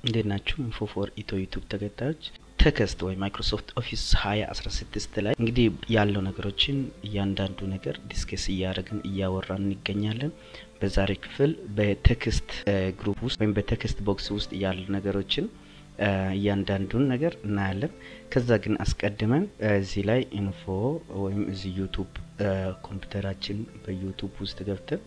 እንዴት ናችሁ? ኢንፎ ፎር ኢትዮ ዩቱብ ተከታዮች ቴክስት ወይ ማይክሮሶፍት ኦፊስ ሀያ አስራ ስድስት ላይ እንግዲህ ያለው ነገሮችን እያንዳንዱ ነገር ዲስከስ እያደረግን እያወራን እንገኛለን። በዛሬ ክፍል በቴክስት ግሩፕ ውስጥ ወይም በቴክስት ቦክስ ውስጥ ያሉ ነገሮችን እያንዳንዱን ነገር እናያለን። ከዛ ግን አስቀድመን እዚህ ላይ ኢንፎ ወይም እዚህ ዩቱብ ኮምፒውተራችን በዩቱብ ውስጥ ገብተን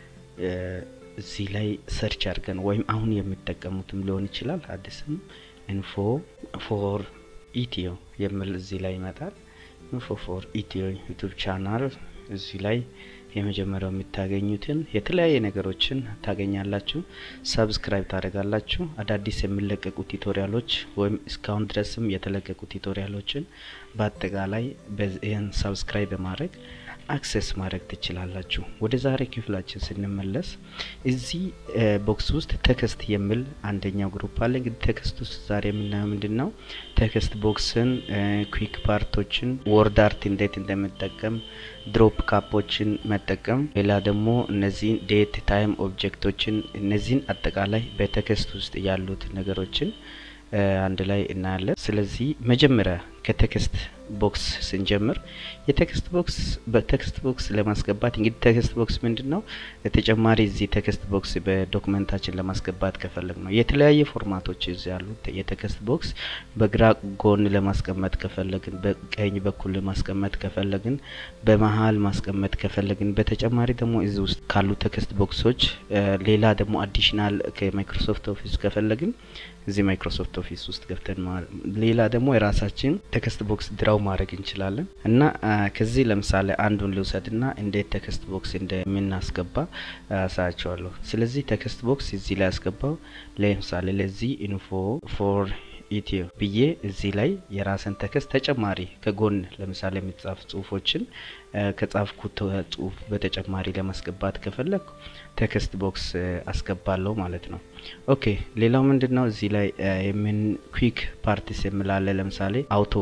እዚህ ላይ ሰርች አድርገን ወይም አሁን የሚጠቀሙትም ሊሆን ይችላል አዲስም ኢንፎ ፎር ኢትዮ የሚል እዚህ ላይ ይመጣል። ኢንፎ ፎር ኢትዮ ዩቱብ ቻናል እዚህ ላይ የመጀመሪያው የምታገኙትን የተለያየ ነገሮችን ታገኛላችሁ። ሰብስክራይብ ታደርጋላችሁ። አዳዲስ የሚለቀቁ ቱቶሪያሎች ወይም እስካሁን ድረስም የተለቀቁ ቱቶሪያሎችን በአጠቃላይ ይህን ሰብስክራይብ በማድረግ አክሰስ ማድረግ ትችላላችሁ። ወደ ዛሬ ክፍላችን ስንመለስ እዚህ ቦክስ ውስጥ ቴክስት የሚል አንደኛው ግሩፕ አለ። እንግዲህ ቴክስት ውስጥ ዛሬ የምናየው ምንድን ነው? ቴክስት ቦክስን፣ ኩዊክ ፓርቶችን፣ ወርድ አርት እንዴት እንደምጠቀም፣ ድሮፕ ካፖችን መጠቀም፣ ሌላ ደግሞ እነዚህን ዴት ታይም ኦብጀክቶችን፣ እነዚህን አጠቃላይ በቴክስት ውስጥ ያሉት ነገሮችን አንድ ላይ እናያለን። ስለዚህ መጀመሪያ ከቴክስት ቦክስ ስንጀምር የቴክስት ቦክስ በቴክስት ቦክስ ለማስገባት እንግዲህ ቴክስት ቦክስ ምንድን ነው? ተጨማሪ እዚህ ቴክስት ቦክስ በዶክመንታችን ለማስገባት ከፈለግ ነው የተለያየ ፎርማቶች እዚህ ያሉት የቴክስት ቦክስ በግራ ጎን ለማስቀመጥ ከፈለግን፣ በቀኝ በኩል ለማስቀመጥ ከፈለግን፣ በመሀል ማስቀመጥ ከፈለግን፣ በተጨማሪ ደግሞ እዚህ ውስጥ ካሉ ቴክስት ቦክሶች ሌላ ደግሞ አዲሽናል ከማይክሮሶፍት ኦፊስ ከፈለግን እዚህ ማይክሮሶፍት ኦፊስ ውስጥ ገብተን ሌላ ደግሞ የራሳችን ቴክስት ቦክስ ድራው ማድረግ እንችላለን እና ከዚህ ለምሳሌ አንዱን ልውሰድ ና እንዴት ቴክስት ቦክስ እንደምናስገባ አሳያቸዋለሁ። ስለዚህ ቴክስት ቦክስ እዚህ ላይ ያስገባው ለምሳሌ ለዚህ ኢንፎ ፎር ኢትዮ ብዬ እዚህ ላይ የራስን ቴክስት ተጨማሪ ከጎን ለምሳሌ የሚጻፍ ጽሁፎችን ከጻፍኩት ጽሁፍ በተጨማሪ ለማስገባት ከፈለግ ቴክስት ቦክስ አስገባለሁ ማለት ነው። ኦኬ ሌላው ምንድን ነው እዚህ ላይ የምን ኩዊክ ፓርቲስ የምላለ ለምሳሌ አውቶ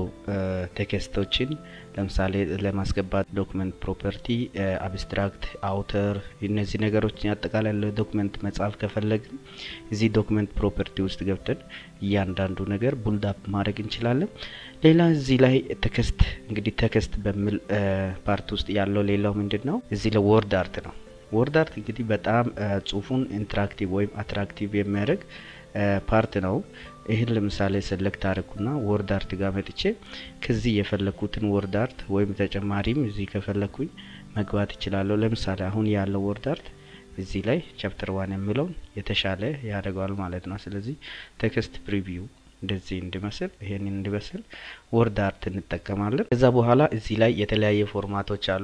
ቴክስቶችን ለምሳሌ ለማስገባት ዶክመንት ፕሮፐርቲ፣ አብስትራክት፣ አውተር እነዚህ ነገሮች አጠቃላይ ለዶክመንት መጻፍ ከፈለግን እዚህ ዶክመንት ፕሮፐርቲ ውስጥ ገብተን እያንዳንዱ ነገር ቡልዳፕ ማድረግ እንችላለን። ሌላ እዚህ ላይ ቴክስት እንግዲህ ቴክስት በሚል ፓርት ውስጥ ያለው ሌላው ምንድን ነው እዚህ ላይ ወርድ አርት ነው። ወርድ አርት እንግዲህ በጣም ጽሁፉን ኢንተራክቲቭ ወይም አትራክቲቭ የሚያደርግ ፓርት ነው። ይህን ለምሳሌ ሰለክት አድርጉና ወርድ አርት ጋር መጥቼ ከዚህ የፈለኩትን ወርድ አርት ወይም ተጨማሪም እዚህ ከፈለኩኝ መግባት እችላለሁ። ለምሳሌ አሁን ያለው ወርድ አርት እዚህ ላይ ቻፕተር ዋን የሚለውን የተሻለ ያደርገዋል ማለት ነው። ስለዚህ ቴክስት ፕሪቪው እንደዚህ እንዲመስል ይሄንን እንዲመስል ወርድ አርት እንጠቀማለን። ከዛ በኋላ እዚህ ላይ የተለያየ ፎርማቶች አሉ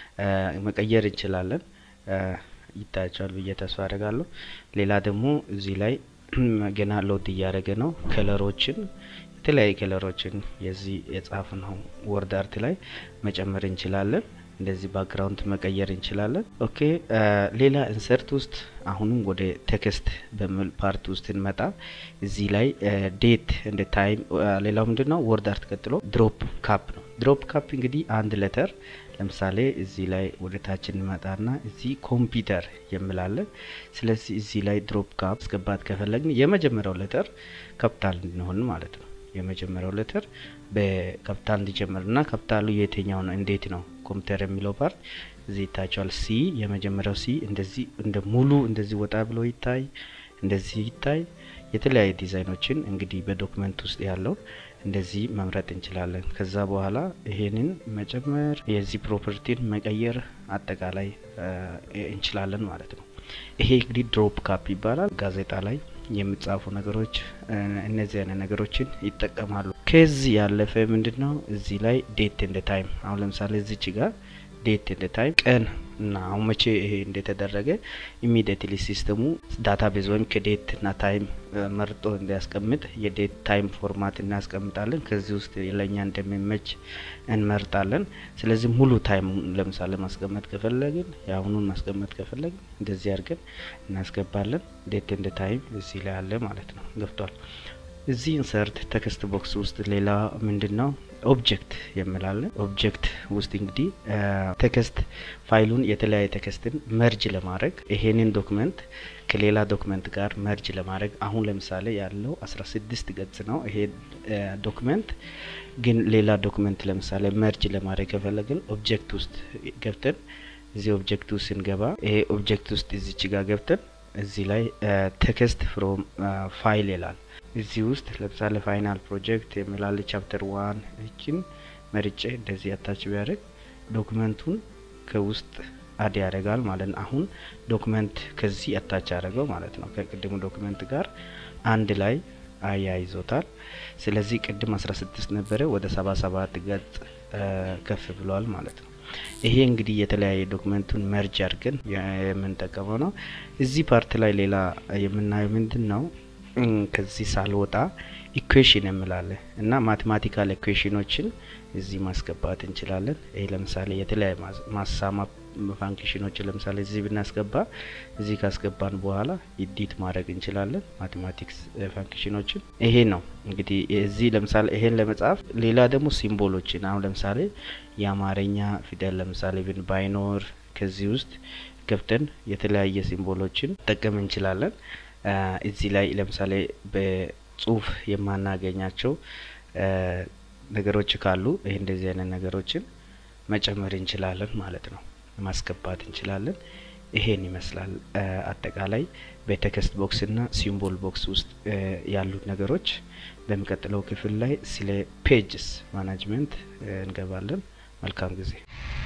መቀየር እንችላለን። ይታያቸዋል ብዬ ተስፋ አደርጋለሁ። ሌላ ደግሞ እዚህ ላይ ገና ሎድ እያደረገ ነው። ከለሮችን የተለያዩ ከለሮችን የዚህ የጻፍ ነው ወርድ አርት ላይ መጨመር እንችላለን። እንደዚህ ባክግራውንድ መቀየር እንችላለን። ኦኬ ሌላ ኢንሰርት ውስጥ አሁንም ወደ ቴክስት በሚል ፓርት ውስጥ እንመጣ። እዚህ ላይ ዴት እንደ ታይም ሌላው ምንድን ነው ወርድ አርት ቀጥሎ ድሮፕ ካፕ ነው። ድሮፕ ካፕ እንግዲህ አንድ ሌተር ለምሳሌ እዚህ ላይ ወደ ታች እንመጣና እዚህ ኮምፒውተር የምላለን። ስለዚህ እዚህ ላይ ድሮፕ ካፕ አስገባት ከፈለግን የመጀመሪያው ሌተር ካፒታል እንሆን ማለት ነው። የመጀመሪያው ሌተር በካፒታል እንዲጀምርና ካፒታሉ የትኛው ነው እንዴት ነው ኮምፒውተር የሚለው ፓርት እዚህ ይታያቸዋል። ሲ የመጀመሪያው ሲ እንደዚህ እንደ ሙሉ እንደዚህ ወጣ ብሎ ይታይ፣ እንደዚህ ይታይ። የተለያዩ ዲዛይኖችን እንግዲህ በዶክመንት ውስጥ ያለውን እንደዚህ መምረጥ እንችላለን። ከዛ በኋላ ይሄንን መጨመር የዚህ ፕሮፐርቲን መቀየር አጠቃላይ እንችላለን ማለት ነው። ይሄ እንግዲህ ድሮፕ ካፕ ይባላል። ጋዜጣ ላይ የሚጻፉ ነገሮች እነዚህ አይነት ነገሮችን ይጠቀማሉ። ከዚህ ያለፈ ምንድን ነው እዚህ ላይ ዴት እንደ ታይም አሁን ለምሳሌ እዚች ጋር ዴት እንደ ታይም ቀን እና አሁን መቼ ይሄ እንደተደረገ ኢሚዲየትሊ ሲስተሙ ዳታቤዝ ወይም ከዴት እና ታይም መርጦ እንዲያስቀምጥ የዴት ታይም ፎርማት እናስቀምጣለን። ከዚህ ውስጥ ለእኛ እንደሚመች እንመርጣለን። ስለዚህ ሙሉ ታይም ለምሳሌ ማስቀመጥ ከፈለግን የአሁኑን ማስቀመጥ ከፈለግን እንደዚህ አድርገን እናስገባለን። ዴት እንደ ታይም እዚህ ላይ አለ ማለት ነው። ገብቷል። እዚህ ኢንሰርት ቴክስት ቦክስ ውስጥ ሌላ ምንድን ነው ኦብጀክት የምላለን ኦብጀክት ውስጥ እንግዲህ ቴክስት ፋይሉን የተለያየ ቴክስትን መርጅ ለማድረግ ይሄንን ዶክመንት ከሌላ ዶክመንት ጋር መርጅ ለማድረግ አሁን ለምሳሌ ያለው አስራ ስድስት ገጽ ነው ይሄ ዶክመንት ግን ሌላ ዶክመንት ለምሳሌ መርጅ ለማድረግ ከፈለግን ኦብጀክት ውስጥ ገብተን እዚህ ኦብጀክት ውስጥ ስንገባ ይሄ ኦብጀክት ውስጥ እዚች ጋር ገብተን እዚህ ላይ ቴክስት ፍሮም ፋይል ይላል እዚህ ውስጥ ለምሳሌ ፋይናል ፕሮጀክት የሚላል ቻፕተር ዋን እችን መርጬ እንደዚህ አታች ቢያደርግ ዶክመንቱን ከውስጥ አድ ያደርጋል ማለት ነው። አሁን ዶክመንት ከዚህ አታች ያደረገው ማለት ነው። ከቅድሙ ዶክመንት ጋር አንድ ላይ አያይዞታል። ስለዚህ ቅድም አስራ ስድስት ነበረ ወደ ሰባ ሰባት ገጽ ከፍ ብሏል ማለት ነው። ይሄ እንግዲህ የተለያየ ዶክመንቱን መርጅ አድርገን የምንጠቀመው ነው። እዚህ ፓርት ላይ ሌላ የምናየው ምንድን ነው? ከዚህ ሳልወጣ ኢኩዌሽን የምላለን እና ማቴማቲካል ኢኩዌሽኖችን እዚህ ማስገባት እንችላለን። ይሄ ለምሳሌ የተለያዩ ማሳማ ፋንክሽኖችን ለምሳሌ እዚህ ብናስገባ እዚህ ካስገባን በኋላ ኢዲት ማድረግ እንችላለን ማቴማቲክስ ፋንክሽኖችን። ይሄ ነው እንግዲህ እዚህ ለምሳሌ ይሄን ለመጻፍ ሌላ ደግሞ ሲምቦሎችን አሁን ለምሳሌ የአማርኛ ፊደል ለምሳሌ ብን ባይኖር ከዚህ ውስጥ ገብተን የተለያየ ሲምቦሎችን ጠቀም እንችላለን። እዚህ ላይ ለምሳሌ በጽሁፍ የማናገኛቸው ነገሮች ካሉ ይህ እንደዚህ አይነት ነገሮችን መጨመር እንችላለን ማለት ነው፣ ማስገባት እንችላለን። ይሄን ይመስላል አጠቃላይ በቴክስት ቦክስ እና ሲምቦል ቦክስ ውስጥ ያሉት ነገሮች። በሚቀጥለው ክፍል ላይ ስለ ፔጅስ ማናጅመንት እንገባለን። መልካም ጊዜ